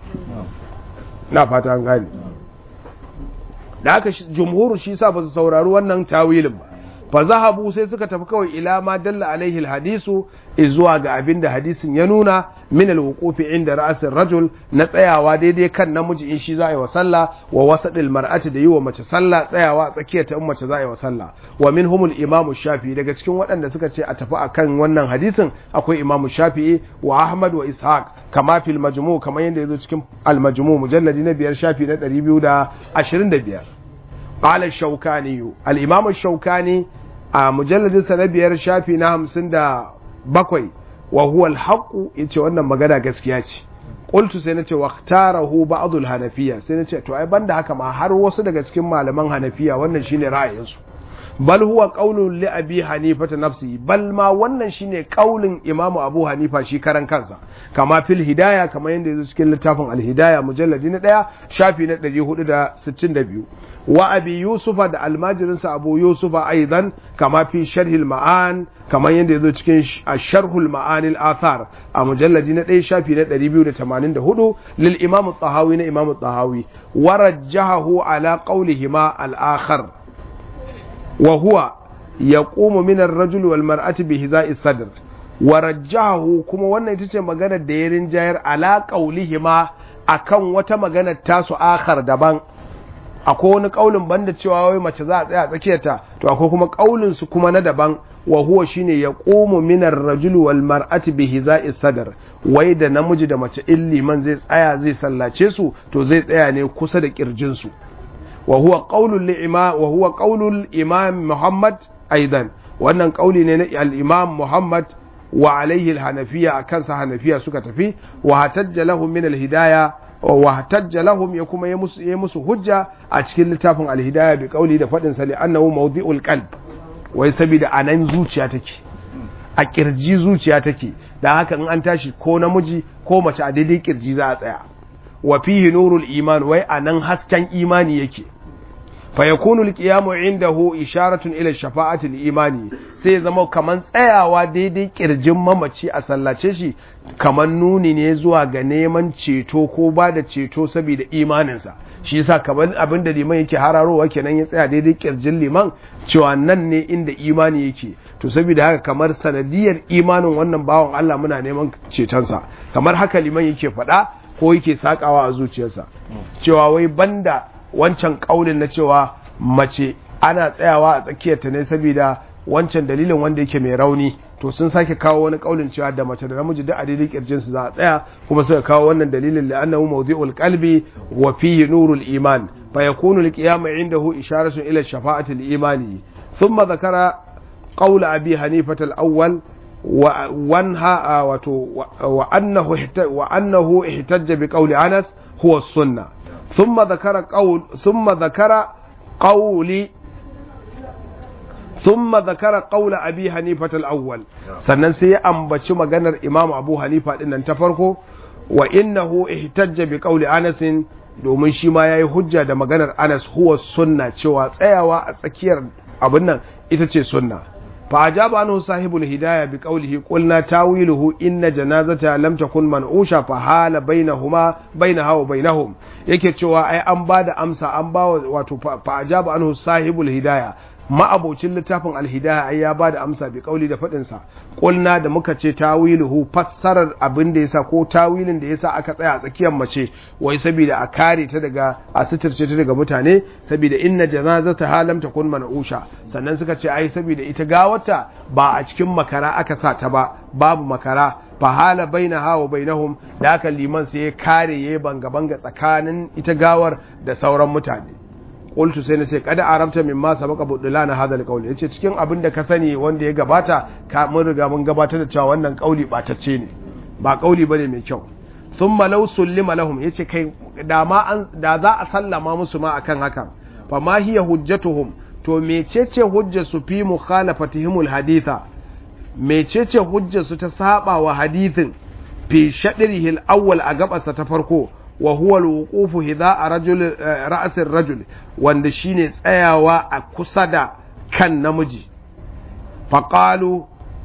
na fata an gane da aka jumhuru shi sa ba su saurari wannan tawilin ba fa zahabu sai suka tafi kawai ila ma dalla alaihi alhadisu zuwa ga abin da hadisin ya nuna min alwuqufi inda ra'asin rajul na tsayawa daidai kan namiji in shi za a yi wa sallah wa wasadil mar'ati da yi wa mace sallah tsayawa a tsakiyar ta in mace za a yi wa sallah wa minhumul imam shafi'i daga cikin waɗanda suka ce a tafi akan wannan hadisin akwai imam shafi'i wa ahmad wa ishaq kama fil majmu kamar yadda yazo cikin al majmu mujalladi na biyar shafi na 225 قال الشوكاني الإمام الشوكاني a mujalladinsa na biyar shafi na hamsin da bakwai wa huwa alhaqu yace wannan magana gaskiya ce qultu sai nace waqtarahu ba'dul hanafiya sai nace to ai banda haka ma har wasu daga cikin malaman hanafiya wannan shine ra'ayinsu bal huwa qaulun li abi hanifa ta nafsi bal ma wannan shine qaulin imamu abu hanifa shi karan kansa kama fil hidaya kama yanda yazo cikin littafin al hidaya mujalladi na daya shafi na 462 wa abi yusufa da almajirinsa abu yusufa aidan kama fi sharhil ma'an kamar yadda ya zo cikin sharhul ma'anil athar a mujalladi na ɗaya shafi na 284 lil imam tahawi na imam tahawi wa rajjahahu ala qawlihima al akhar wa huwa yaqumu min ar-rajul wal mar'ati bi hiza'i sadr wa rajjahahu kuma wannan ita ce maganar da ya rinjayar ala qawlihima akan wata maganar tasu akhar daban akwai wani kaulin banda cewa wai mace za a tsaya a tsakiyarta to akwai kuma kaulin su kuma na daban wa huwa shine ya qumu min ar-rajul wal mar'ati bi hiza'i sadr wai da namiji da mace in liman zai tsaya zai sallace su to zai tsaya ne kusa da kirjin su wa huwa qaulul li'ima wa huwa qaulul imam Muhammad aidan wannan kauli ne na al-imam Muhammad wa alaihi al-hanafiya akan sa hanafiya suka tafi wa hatajja lahum min al-hidayah wahtajja lahum ya kuma yi musu hujja a cikin littafin alhidaya bi kauli da fadin sa li'annahu mawdi'ul qalb wai saboda anan zuciya take a kirji zuciya take dan haka in an tashi ko namiji ko mace a daidai kirji za a tsaya wa fihi nurul iman wai anan hasken imani yake fa yakunu alqiyamu indahu isharatun ila shafa'ati imani sai zama kaman tsayawa daidai kirjin mamaci a sallace shi kaman nuni ne zuwa ga neman ceto ko ba da ceto saboda imaninsa shi yasa kaman abin da liman yake hararowa kenan ya tsaya daidai kirjin liman cewa nan ne inda imani yake to saboda haka kamar sanadiyar imanin wannan bawan Allah muna neman cetonsa kamar haka liman yake faɗa ko yake sakawa a zuciyarsa cewa wai banda wancan kaulin na cewa mace ana tsayawa a tsakiyarta ne saboda wancan dalilin wanda yake mai rauni to sun sake kawo wani kaulin cewa da mace da namiji da a daidai kirjin su za a tsaya kuma suka kawo wannan dalilin da annahu mawdi'ul qalbi wa fihi nurul iman fa yakunu al-qiyam indahu isharatun ila shafa'ati al-imani thumma dhakara qawl abi hanifah al-awwal wa wanha wa annahu wa annahu ihtajja bi qawli anas huwa as-sunnah ثم ذكر قول ثم ذكر قول ثم ذكر قول ابي حنيفه الاول sannan sai ya ambaci maganar imam abu hanifa din nan ta farko wa innahu ihtajja bi qawli anas domin shi ma yayi hujja da maganar anas huwa sunna cewa tsayawa a tsakiyar abin nan ita ce sunna fa ajaba anhu sahibul hidayah bi qawlihi qulna tawiluhu inna janazata lam takun man'usha fa hala bainahuma bainaha wa bainahum yake cewa ai an bada amsa an ba wato fa ajaba anhu sahibul hidayah ma'abocin littafin alhidaya ai ya bada amsa bi kauli da fadin sa qulna da muka ce tawiluhu fassarar abin da yasa ko tawilin da yasa aka tsaya a tsakiyar mace wai saboda a kare ta daga a sitirce ta daga mutane saboda inna janazata halam takun man'usha sannan suka ce ai saboda ita gawarta ba a cikin makara aka sa ta ba babu makara fahala bainaha wa bainahum da aka liman sai ya kare yayi banga banga tsakanin ita gawar da sauran mutane qultu sai nace kada arabta mimma sabaqa budulana hadha alqawl yace cikin abin da ka sani wanda ya gabata ka mun riga mun gabatar da cewa wannan kauli batacce ne ba kauli bane mai kyau thumma law sullima lahum yace kai da ma an da za a sallama musu ma akan haka fa ma hiya hujjatuhum to mecece hujjar su fi mukhalafatihimul haditha mecece hujjar su ta saba wa hadithin fi shadrihi al-awwal a gabarsa ta farko wa huwa al-wuqufu hidha rajul ra'sir rajul wanda shine tsayawa a kusa da kan namiji faqalu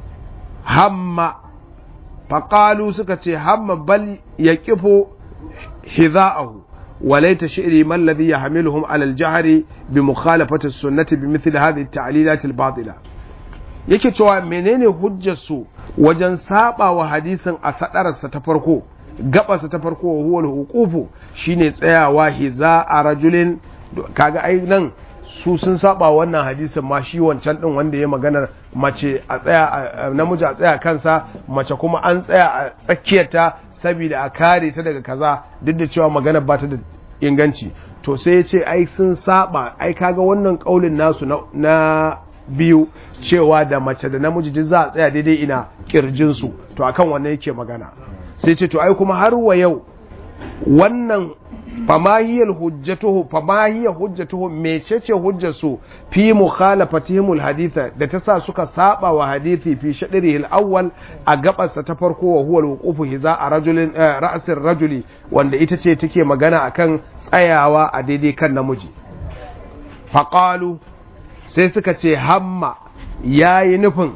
hamma faqalu suka ce hamma bal yaqifu hidha'ahu وليت شعري ما الذي يحملهم على الجهر بمخالفة السنة بمثل هذه التعليلات الباطلة yake cewa menene hujjarsu wajen saba wa hadisin a sadararsa ta farko gabarsa ta farko wa huwal hukufu shine tsayawa hiza a rajulin kaga ai nan su sun saba wannan hadisin ma shi wancan din wanda ya maganar mace a tsaya namiji a tsaya kansa mace kuma an tsaya a tsakiyarta saboda a kare ta daga kaza duk da cewa magana ba ta da inganci to sai ya ce ai sun saba ai kaga wannan kaulin nasu na biyu cewa da mace da namiji duk za a tsaya daidai ina kirjinsu to akan wannan yake magana sai ce to ai kuma har wa yau wannan famahiyar hujjatuhu famahiyar hujjatuhu mecece hujjarsu fi mukhalafatihimul haditha da ta sa suka saba wa hadithi fi shadrihi al-awwal a gabarsa ta farko wa huwa al-wuqufu hiza a rajulin ra'sir rajuli wanda ita ce take magana akan tsayawa a daidai kan namiji faqalu sai suka ce hamma yayi nufin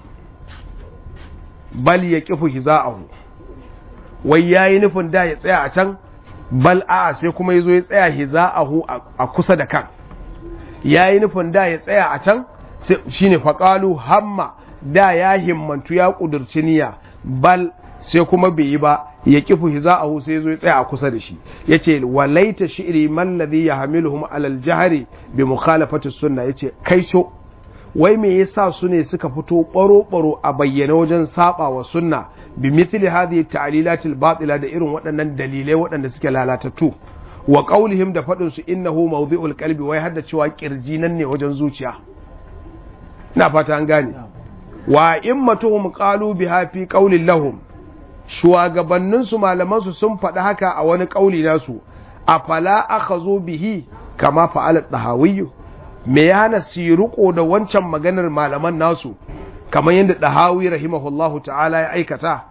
bal yaqifu hiza'ahu wai yayi nufin da ya tsaya a can bal a sai kuma ya zo ya tsaya hiza'ahu a kusa da kan ya yi nufin da ya tsaya a can shi ne faƙalu hamma da ya himmantu ya ƙudurci niyya bal sai kuma bai yi ba ya kifu hiza'ahu sai ya zo ya tsaya a kusa da shi ya ce walaita shi'ri man ladhi yahmiluhum alal jahri bi mukhalafati sunna yace kai so wai me yasa su ne suka fito baro-baro a bayyana wajen saba wa sunna bi mithli hadhihi ta'lilatil batila da irin waɗannan dalilai waɗanda suke lalatattu wa qaulihim da faɗin su innahu mawdi'ul qalbi wai hadda cewa kirji nan ne wajen zuciya ina fata an gane wa immatuhum qalu biha fi qaulin lahum shugabannin su malaman su sun faɗi haka a wani kauli nasu afala akhazu bihi kama fa'ala dahawiyyu me ya hana su yi riko da wancan maganar malaman nasu kamar yadda ɗahawi rahimahullahu ta'ala ya aikata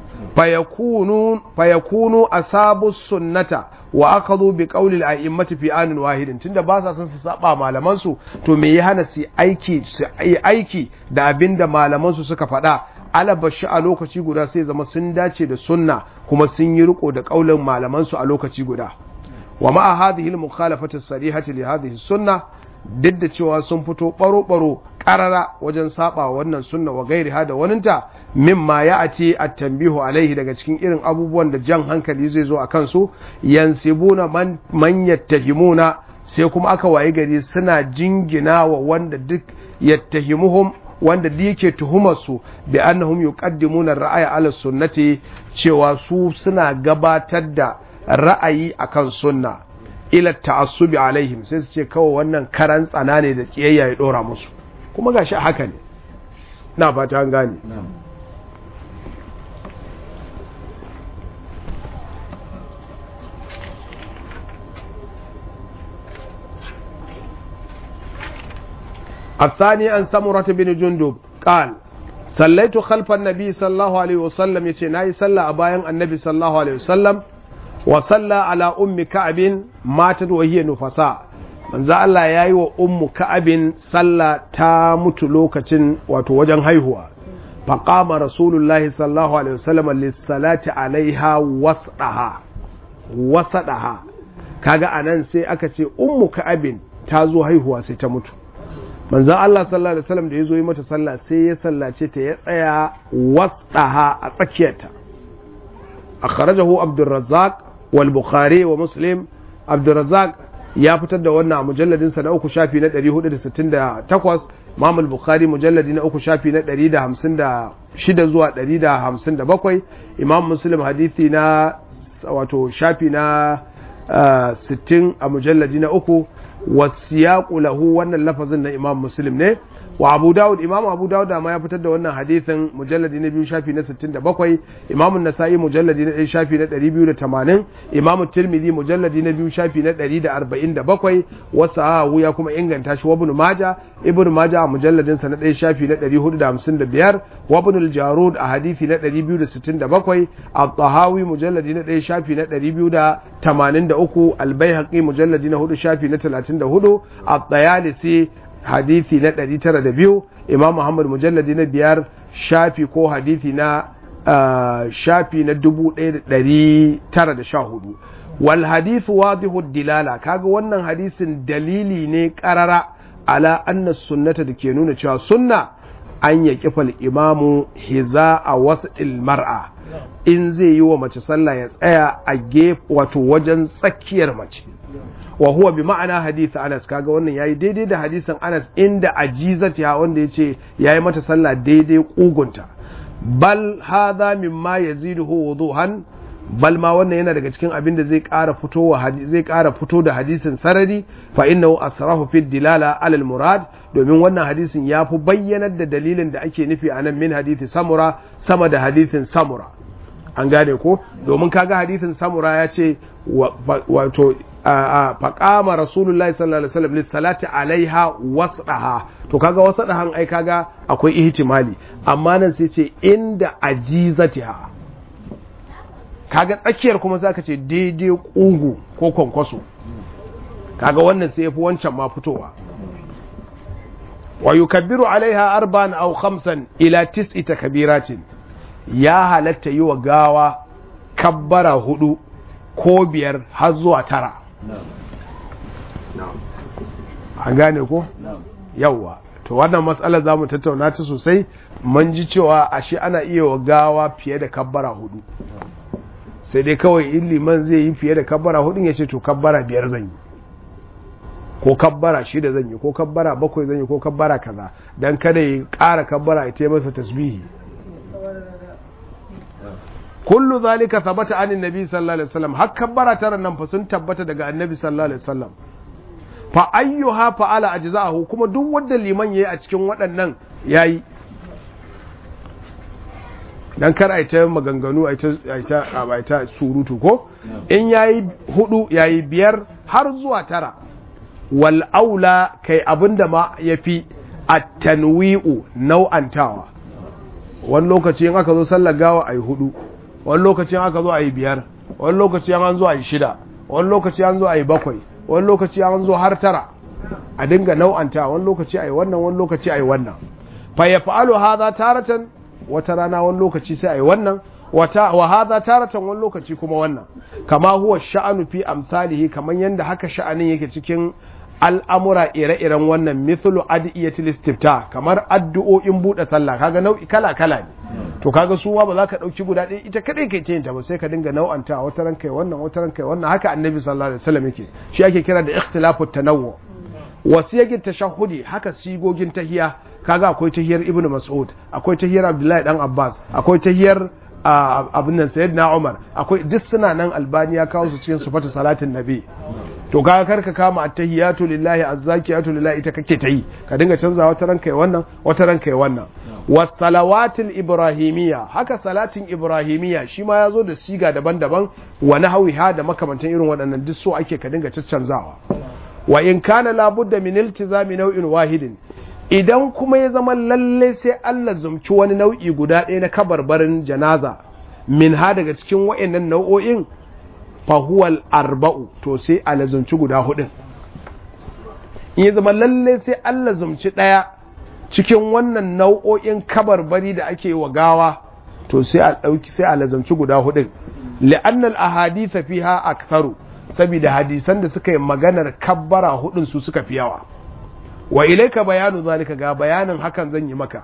fayakunu asabu sunnata wa aka zo bi ƙaulil a'immati fi anin wahidin tunda ba sa son su saba malaman su to me ya hana su aiki su aiki da abin da malaman su suka faɗa alabashi a lokaci guda sai zama sun dace da sunna kuma sun yi riko da ƙaulin malaman su a lokaci guda wa ma'a hadhihi al-mukhalafati as-sarihati li hadhihi sunnah duk da cewa sun fito baro-baro karara wajen saba wannan sunna wa gairi ha da waninta mimma ya a ce a tambihu alaihi daga cikin irin abubuwan da jan hankali zai zo a kansu yansibuna man, man yattahimuna sai kuma aka waye gari suna jingina wa wanda duk yattahimuhum wanda da yake tuhumar su bi annahum yuqaddimuna ra'aya ala sunnati cewa su suna gabatar da ra'ayi akan sunna ila ta'assubi alaihim sai su ce kawai wannan karan tsana ne da kiyayya ya dora musu kuma gashi haka ne na fata an gane الثاني عن سمرة بن جندب قال صليت خلف النبي صلى الله عليه وسلم يتي ناي صلى أبايا النبي صلى الله عليه وسلم وصلى على أم كعب ماتت وهي نفساء manzo Allah ya yi wa ummu ka'abin sallah ta mutu lokacin wato wajen haihuwa faqama rasulullahi sallallahu alaihi wasallam lis-salati alaiha wasdaha wasadaha kaga anan sai aka ce ummu ka'abin ta zo haihuwa sai ta mutu manzo Allah sallallahu alaihi wasallam da ya zo yi mata sallah sai ya sallace ta ya tsaya wasdaha a tsakiyarta akhrajahu Abdurrazzaq wal Bukhari wa Muslim Abdurrazzaq ya fitar da wannan a mujalladinsa na uku shafi na 468 Imam al-Bukhari mujalladi na uku shafi na 156 zuwa 157 Imam Muslim hadithi na wato shafi na 60 a mujalladi na uku wasiyaqu lahu wannan lafazin na Imam Muslim ne wa Abu Dawud Imam Abu Dawud ma ya fitar da wannan hadithin mujalladi na biyu shafi na 67 Imam Nasa'i mujalladi na 1 shafi na 280 Imam Tirmidhi mujalladi na biyu shafi na 147 wasahu ya kuma inganta shi wa Ibn Majah Ibn Majah a mujalladin sa na 1 shafi na 455 wa Ibn al-Jarud a hadisi na 267 At-Tahawi mujalladi na 1 shafi na 283 Al-Baihaqi mujalladi na 4 shafi na 34 At-Tayalisi hadithi na 902 imam muhammad mujalladi na biyar shafi ko hadithi na shafi na 1914 wal hadithu wadihu dilala kaga wannan hadisin dalili ne karara ala anna sunnata da ke nuna cewa sunna an ya kifal imamu hiza a wasu mar'a in zai yi wa mace sallah ya tsaya a gefe wato wajen tsakiyar mace wa huwa bi ma'ana hadith Anas kaga wannan yayi daidai da hadisin Anas inda ajizatiha wanda yace yayi mata sallah daidai kugunta bal hadha mimma yaziduhu wuduhan bal ma wannan yana daga cikin abin da zai ƙara fito zai ƙara fito da hadisin sarari fa innahu asrahu fi dilala alal murad domin wannan hadisin ya fi bayyanar da dalilin da ake nufi a nan min hadisi samura sama da hadisin samura an gane ko domin kaga hadisin samura ya ce wato faƙama rasulullahi sallallahu alaihi wasallam lissalati alaiha wasdaha to kaga wasdahan ai kaga akwai ihtimali amma nan sai ce inda ajizatiha kaga tsakiyar kuma zaka ce daidai kugu ko kwankwaso kaga wannan sai yafi wancan ma fitowa wa yukabbiru alaiha arba'an aw khamsan ila tis'i takbiratin ya halatta yi wa gawa kabbara hudu ko biyar har zuwa tara an gane ko yawwa to wannan matsalar za mu tattauna ta sosai mun ji cewa ashe ana iya wa gawa fiye da kabbara hudu sai dai kawai in liman zai yi fiye da kabbara hudun ya ce to kabbara biyar zan yi ko kabbara shida zan yi ko kabbara bakwai zan yi ko kabbara kaza dan kada ya ƙara kabbara ya taimaka masa tasbihi kullu zalika thabata anin nabi sallallahu alaihi wasallam har kabbara tara nan fa sun tabbata daga annabi sallallahu alaihi wasallam fa ayyuha fa'ala ajza'ahu kuma duk wanda liman yayi a cikin waɗannan yayi dan kar a ta maganganu a ta ta surutu ko in yayi hudu yayi biyar har zuwa tara wal aula kai abinda ma yafi at-tanwi'u nau'antawa wani lokaci in aka zo sallar gawa ayi hudu wani lokaci aka zo ayi biyar wani lokaci an zo ayi shida wani lokaci an zo ayi bakwai wani lokaci an zo har tara a dinga nau'anta wani lokaci ayi wannan wani lokaci ayi wannan fa yaf'alu hadha taratan wata rana wani lokaci sai ayi wannan wata wa hadha taratan wani lokaci kuma wannan kama huwa sha'anu fi amsalihi kaman yanda haka sha'anin yake cikin al'amura ire-iren wannan mithlu adiyatul istifta kamar addu'o'in buɗe sallah kaga nau'i kala-kala ne to kaga su ba za ka ɗauki guda ɗaya ita kadai kai ta ba sai ka dinga nau'anta wata ran kai wannan wata ran kai wannan haka annabi sallallahu alaihi wasallam yake shi ake kira da ikhtilafu tanawwu wasiyagin tashahhudi haka sigogin tahiya kaga akwai tahiyar ibnu mas'ud akwai tahiyar abdullahi dan abbas akwai tahiyar abin nan sayyidina umar akwai duk suna nan albani ya kawo su cikin sifatu salatin nabi to kaga karka kama attahiyatu lillahi azzakiyatu lillahi ita kake ta yi ka dinga canza wata ran kai wannan wata ran kai wannan wasalawatil ibrahimiyya haka salatin ibrahimiyya shi ma ya zo da siga daban-daban wa nahwiha da makamantan irin waɗannan duk so ake ka dinga caccanzawa wa in kana labudda min iltizami nau'in wahidin idan kuma ya zama lalle sai Allah zumci wani nau'i guda ɗaya na kabarbarin janaza min ha daga cikin wa'annan nau'o'in fahuwal arba'u to sai a lazumci guda hudun in ya zama lalle sai Allah zumci ɗaya cikin wannan nau'o'in kabarbari da ake wa gawa to sai a ɗauki sai a lazumci guda hudun li'annal ahaditha fiha aktharu saboda hadisan da suka yi maganar kabbara hudun su suka fi yawa wa ilaika bayanu zalika ga bayanin hakan zan yi maka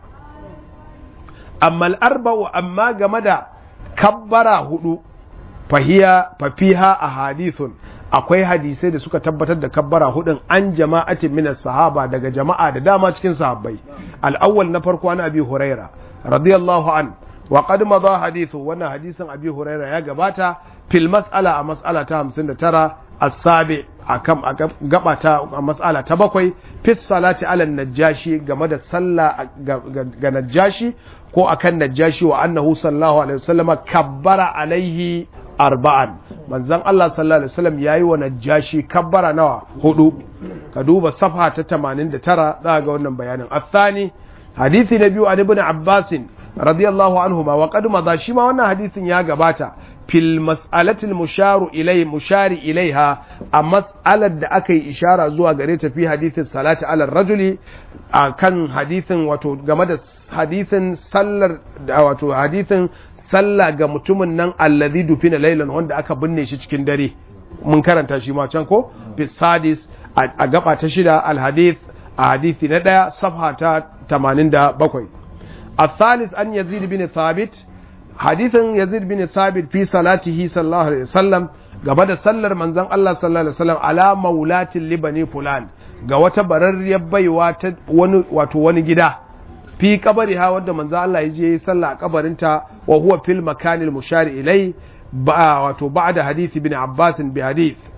amma al'arba'u amma game da kabbara hudu fahiya fafiha a hadithun akwai hadisai da suka tabbatar da kabbara hudun an jama'atin minas sahaba daga jama'a da dama cikin sahabbai al'awwal na farko an abi huraira radiyallahu an wa qad madha hadithu wannan hadisin abi huraira ya gabata fil mas'ala a mas'ala ta 59 as-sabi akan gaba ta mas'ala ta bakwai fi salati ala najashi game da sallah ga najashi ko akan najashi wa annahu sallallahu alaihi wasallam kabbara alaihi arba'an manzon Allah sallallahu alaihi wasallam yayi wa najashi kabbara nawa hudu ka duba safha ta 89 za ga wannan bayanin athani hadisi na biyu an ibn Abbas radiyallahu anhuma wa qad madha shi ma wannan hadisin ya gabata fil mas'alatil musharu ilai mushari ilaiha a mas'alar da aka yi ishara zuwa gare ta fi hadithin salati ala rajuli a kan hadithin wato game da hadithin sallar da wato hadithin sallah ga mutumin nan alladhi dufina laylan wanda aka binne shi cikin dare mun karanta shi ma can ko fi sadis a gaba ta shida al hadith a hadithi na daya safha ta 87 الثالث أن يزيد بن ثابت hadithin yazid bin thabit fi salatihi sallallahu alaihi wasallam gaba da sallar manzon Allah sallallahu alaihi wasallam ala maulatin libani fulan ga wata bararriyar baiwa ta wani wato wani gida fi kabari ha wanda manzon Allah ya je yi sallah a kabarinta wa huwa fil makanil mushari ilai ba wato ba'da hadisi bin Abbas bi hadith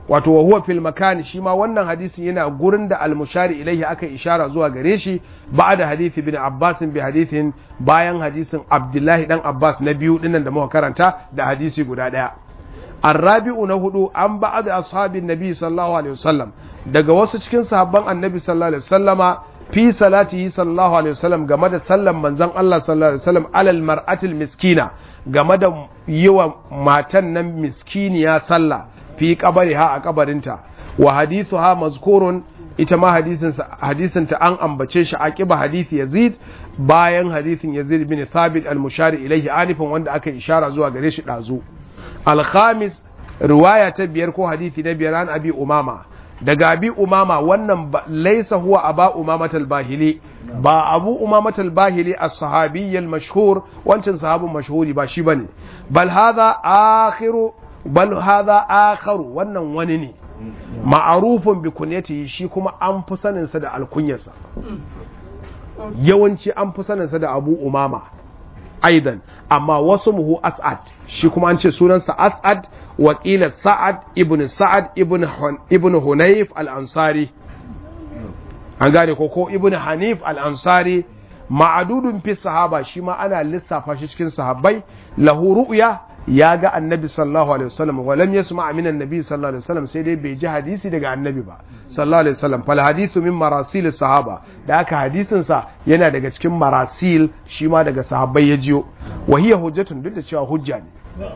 wato wa huwa fil makan shi ma wannan hadisin yana gurin da al-mushari ilaihi aka ishara zuwa gare shi ba'da hadisi ibn Abbas bi hadithin bayan hadisin Abdullahi dan Abbas na biyu dinnan da muka karanta da hadisi guda daya الرابع نهدو عن بعض أصحاب النبي صلى الله عليه وسلم daga wasu cikin sahabban annabi sallallahu alaihi wasallama fi salatihi sallallahu alaihi wasallam game da sallan manzon Allah sallallahu alaihi wasallam alal mar'atil miskina game da yiwa matan nan miskiniya sallah fi qabariha a kabarinta wa hadithuha mazkurun ita ma hadisin hadisin ta an ambace shi aqiba hadisi Yazid bayan hadisin Yazid bin Thabit al-mushari ilaihi alifin wanda aka ishara zuwa gare shi dazu al-khamis riwaya ta biyar ko hadisi na biyar an abi umama daga abi umama wannan laisa huwa aba umamatal bahili ba abu umamatal bahili as-sahabi al-mashhur wancan sahabin mashhuri ba shi bane bal hadha akhiru bal hadha akharu wannan wani ne ma'arufun bi kunyatihi shi kuma an fi sanin sa da alkunyarsa yawanci an fi sanin sa da abu umama aidan amma wasu muhu as'ad shi kuma an ce sunansa as'ad wakila sa'ad ibn sa'ad ibn ibn hunayf al-ansari an gane ko ko ibn hanif al-ansari ma'adudun fi sahaba shi ma ana lissafa shi cikin sahabbai lahu ru'ya ya ga annabi sallallahu alaihi wasallam wa lam yasma min annabi sallallahu alaihi wasallam sai dai bai ji hadisi daga annabi ba sallallahu alaihi wasallam fal hadithu min marasil sahaba da aka hadisin sa yana daga cikin marasil shi ma daga sahabbai ya jiyo wa hiya hujjatun duk da cewa hujja ne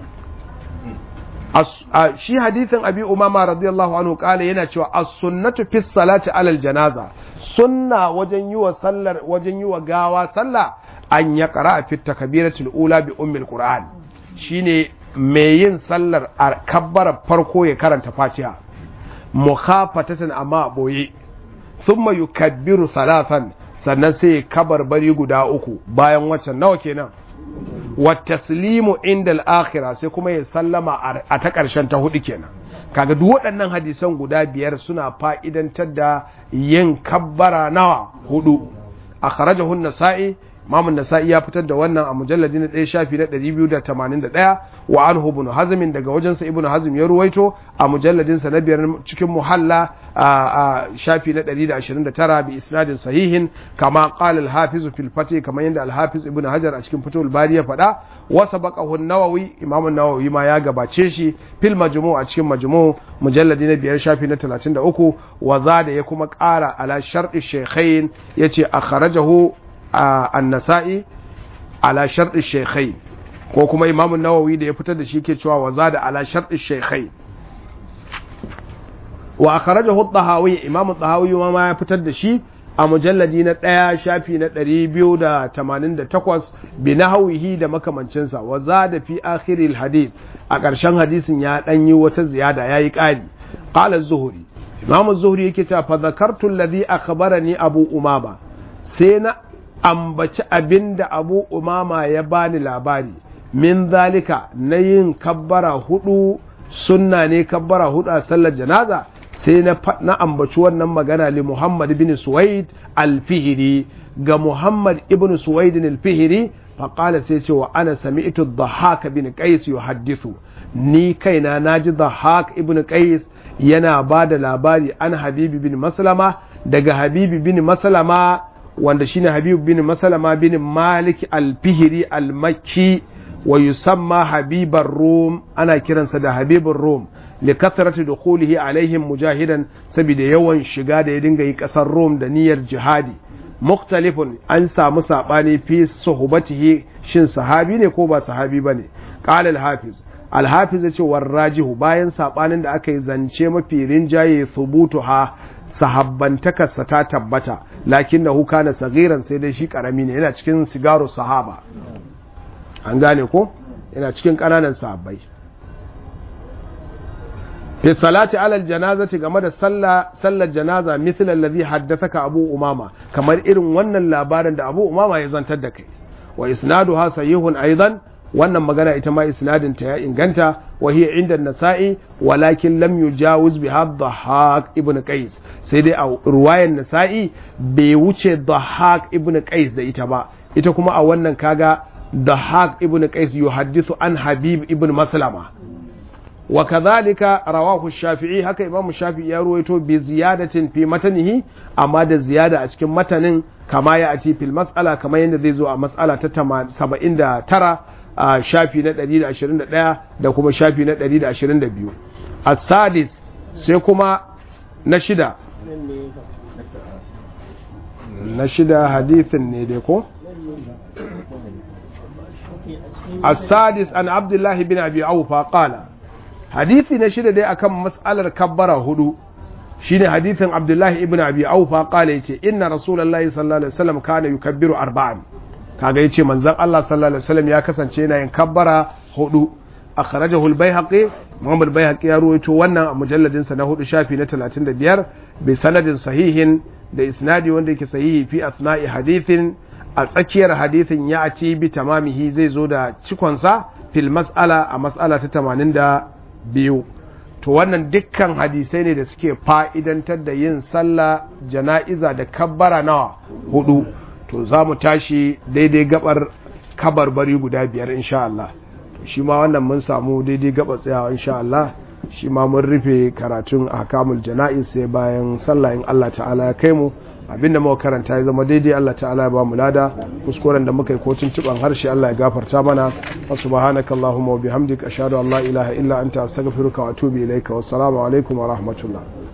shi hadithin abi umama radiyallahu anhu kala yana cewa as-sunnatu fi salati alal janaza sunna wajen yi wa sallar wajen yi wa gawa sallah an ya qara fi takbiratul ula bi ummil qur'an shine mai yin sallar a kabbara farko ya karanta fatiha mukhafatatan amma boye thumma yukabbiru salatan sannan sai kabar bari guda uku bayan waccan nawa kenan wa taslimu inda al-akhirah sai kuma ya sallama a ta ƙarshen ta hudu kenan kaga duk waɗannan hadisan guda biyar suna fa'idantar da yin kabbara nawa hudu akhrajahu an-nasa'i Imam Nasa'i ya fitar da wannan a mujalladi na 1 shafi na 281 wa anhu ibn Hazm daga wajensa Ibn Hazm ya ruwaito a mujalladin sa na biyar cikin muhalla a shafi na 129 bi isnadin sahihin kama qala al-Hafiz fil Fath kamar yadda al-Hafiz Ibn Hajar a cikin Fathul Bari ya faɗa wa sabaqahu an-Nawawi Imam an-Nawawi ma ya gabace shi fil Majmu' a cikin Majmu' mujalladi na biyar shafi na 33 wa zada ya kuma ƙara ala shar'i shaykhain yace akhrajahu annasa'i ala sharɗin shekai ko kuma imamun nawawi da ya fitar da shi ke cewa waza da ala sharɗin shekai wa akhrajahu at-tahawi imamu at-tahawi ma ya fitar da shi a mujalladi na ɗaya shafi na ɗari biyu da tamanin da takwas bi nahawihi da makamancinsa wa da fi akhiril hadith a ƙarshen hadisin ya ɗan yi wata ziyada ya yi ƙari qala zuhuri imamu zuhuri yake cewa fa zakartu alladhi akhbarani abu umama sai na ambaci abin da abu umama ya bani labari min zalika na yin kabbara hudu sunna ne kabbara hudu a sallar janaza sai na ambaci wannan magana li muhammad bin suwaid alfihiri ga muhammad ibn suwaid alfihiri faƙala sai ce wa ana sami'tu dhahak bin qais yuhaddithu ni kaina naji dhahak ibn qais yana ba da labari an habibi bin maslama daga habibi bin maslama wanda shine Habib bin Masalama bin Malik al-Fihri al-Makki wa yusamma Habibar Rum ana kiransa da Habibur Rum li kathrati dukhulihi alaihim mujahidan saboda yawan shiga da ya dinga yi kasar Rum da niyyar jihadi muktalifun an samu sabani fi suhbatihi shin sahabi ne ko ba sahabi bane qala al-hafiz al-hafiz yace warrajihu bayan sabanin da aka yi zance mafi rinjaye thubutuha sahabbantakarsa ta tabbata lakin da huka na sagiran sai dai shi karami ne yana cikin sigaru sahaba an gane ko yana cikin ƙananan sahabbai fi salati alal janazati game da sallar janaza misal allazi haddathaka abu umama kamar irin wannan labarin da abu umama ya zantar da kai wa isnaduha sahihun aidan wannan magana ita ma isnadin ta ya inganta wa hiya inda nasa'i walakin lam yujawiz bi dhahak ibn qais sai dai a ruwayan nasa'i bai wuce dhahak ibn qais da ita ba ita kuma a wannan kaga dhahak ibn qais yuhaddithu an habib ibn maslama wa kadhalika rawahu shafi'i haka imamu shafi'i ya ruwaito bi ziyadatin fi matanihi amma da ziyada a cikin matanin kama ya ati fil mas'ala kamar yadda zai zo a mas'ala ta 79 a shafi na 121 da kuma shafi na 122 as-sadis sai kuma na shida na shida hadithin ne dai ko السادس عن عبد الله بن ابي اوفى قال حديثي نشيد دي akan mas'alar kabbara hudu shine hadithin Abdullah ibn Abi Aufa qala yace inna rasulullahi sallallahu alaihi wasallam kana yukabbiru arba'an kaga yace manzon Allah sallallahu alaihi wasallam ya kasance yana yin kabbara hudu akhrajahu al-Baihaqi Muhammad al-Baihaqi ya ruwaito wannan a mujalladin sa na hudu shafi na 35 bi sanadin sahihin da isnadi wanda yake sahihi fi asna'i hadithin a tsakiyar hadithin ya ci bi tamamihi zai zo da cikonsa fil mas'ala a mas'ala ta 82 to wannan dukkan hadisai ne da suke fa'idantar da yin sallah jana'iza da kabbara nawa hudu to za mu tashi daidai gabar kabarbari guda biyar insha Allah shi ma wannan mun samu daidai gabar tsayawa insha Allah shi ma mun rufe karatun ahkamul jana'iz sai bayan sallah in Allah ta'ala ya kai mu abinda muka karanta ya zama daidai Allah ta'ala ya ba mu lada kuskuren da muka yi ko tuntuban harshe Allah ya gafarta mana wa subhanaka allahumma wa bihamdika ashhadu an la ilaha illa anta astaghfiruka wa atubu ilaika wassalamu alaikum wa rahmatullah